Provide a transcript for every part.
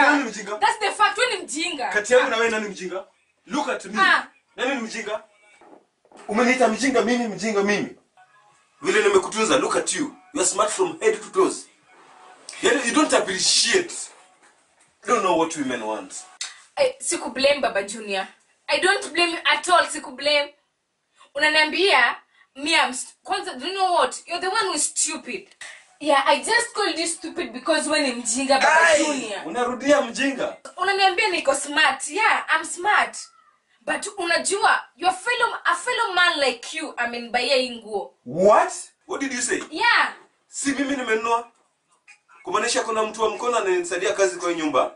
nani mjinga? That's the fact. Wewe ni mjinga. Kati yangu na wewe nani mjinga? Look at me. Ah. Nani ni mjinga? Umeniita mjinga mimi mjinga mimi. Vile nimekutunza, look at you. You are smart from head to toes. Yaani you don't appreciate. You don't know what women want. Eh, siku blame baba junior i don't blame you at all siku blame unaniambia me I'm st- kwanza do you know what you're the one who is stupid yeah i just called you stupid because when ni mjinga baba Ai, junior Unarudia mjinga. unaniambia niko smart yeah i'm smart but unajua your fellow a fellow man like you amenibaiya hii nguo What? What did you say? yeah Si mimi nimenunua. Kumaanisha kuna mtu wa mkono ananisaidia kazi kwa hii nyumba.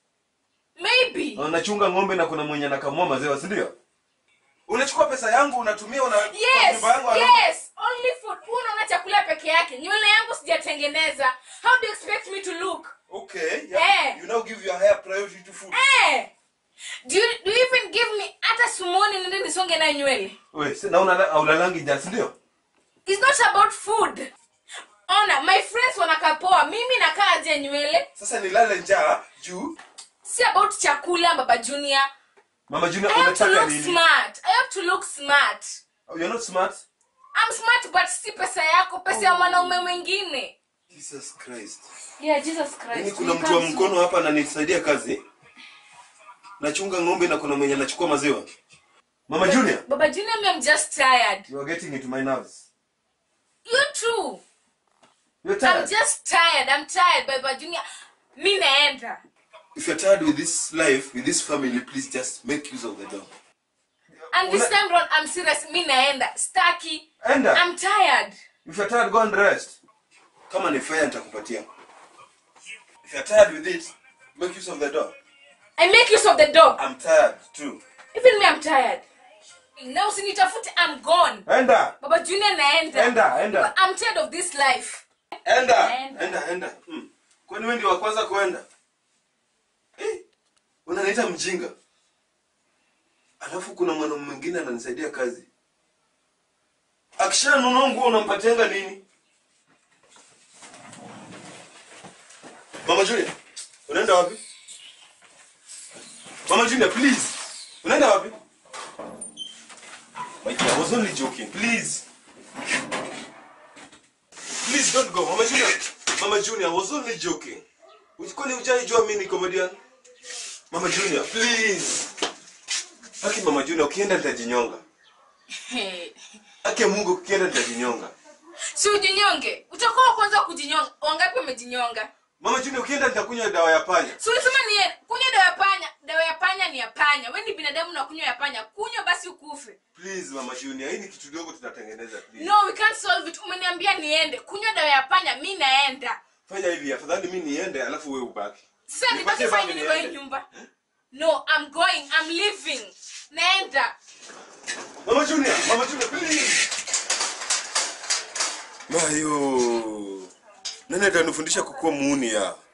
maybe Anachunga ng'ombe na kuna mwenye anakamua maziwa, si ndio? Unachukua pesa yangu unatumia una kwa yes nyumba yangu alafu- yes only food Huyu unaona chakula peke yake nywele yangu sijatengeneza how do you expect me to look Okay. Yeah. Eh. You now give your higher priority to food. Eh! Do you, do you even give me hata sumoni nende nisonge nayo nywele We, si naona aulalangi jasi ndio? It's not about food ona my friends wanakaa poa mimi nakaa aje nywele Sasa nilale njaa juu. si about chakula baba junior Mama Junior i have to unataka look nini? smart i have to look smart Oh, you're not smart. i'm smart but si pesa yako pesa ya mwanaume mwingine Jesus Christ. yeah jesus christ Yaani kuna You mtu wa can't- mkono hapa ananisaidia kazi. Nachunga ng'ombe na kuna mwenye anachukua maziwa. Mama Junior, baba junior me i'm just tired you are getting into my nerves. you too You're i'm tired. just tired i'm tired baba junior mi naenda If you're tired with this life, with this family, please just make use of the door. and this Una- time round i'm serious mi naenda staki Enda. i'm tired If you're tired, go and rest. Kama ni fair nitakupatia. If you're tired with it, make use of the door. i make use of the dog I'm tired too. even me i'm tired na usinitafute i'm gone Enda. baba junior naenda Enda, enda. i'm tired of this life Enda. Enda. Enda, enda. Hmm. Kwani wewe ndio wa kwanza kuenda? Eh? Unaniita mjinga. Alafu kuna mwanaume mwingine ananisaidia kazi. Akishanunua nguo unampatianga nini? Mama Junior, unaenda wapi? Mama Junior, please. Unaenda wapi? Wait, I was only joking. Please. Please don't go. Mama Junior. Mama Junior, I was only joking. Kwani hujaijua mimi ni comedian? Mama Junior, please. Haki Mama Junior, ukienda nitajinyonga. Hey. Haki ya Mungu ukienda nitajinyonga. si ujinyonge utakuwa wa kwanza kujinyonga wangapi wamejinyonga Mama Junior, ukienda nitakunywa dawa ya panya. si ulisema ni kunywa dawa ya panya dawa ya panya ni ya panya we ni binadamu na kunywa ya panya kunywa basi ukufe Please Mama Junior, hii ni kitu dogo tunatengeneza please. no we can't solve it umeniambia niende kunywa dawa ya panya mi naenda Fanya hivi afadhali mimi niende alafu wewe ubaki. sasa Nipatie nibaki fanya bagi nini kwa hii niende. nyumba no i'm going i'm leaving naenda Mama Junior, Mama Junior, please. Mayo. Nani atanifundisha kukuwa muuni ya?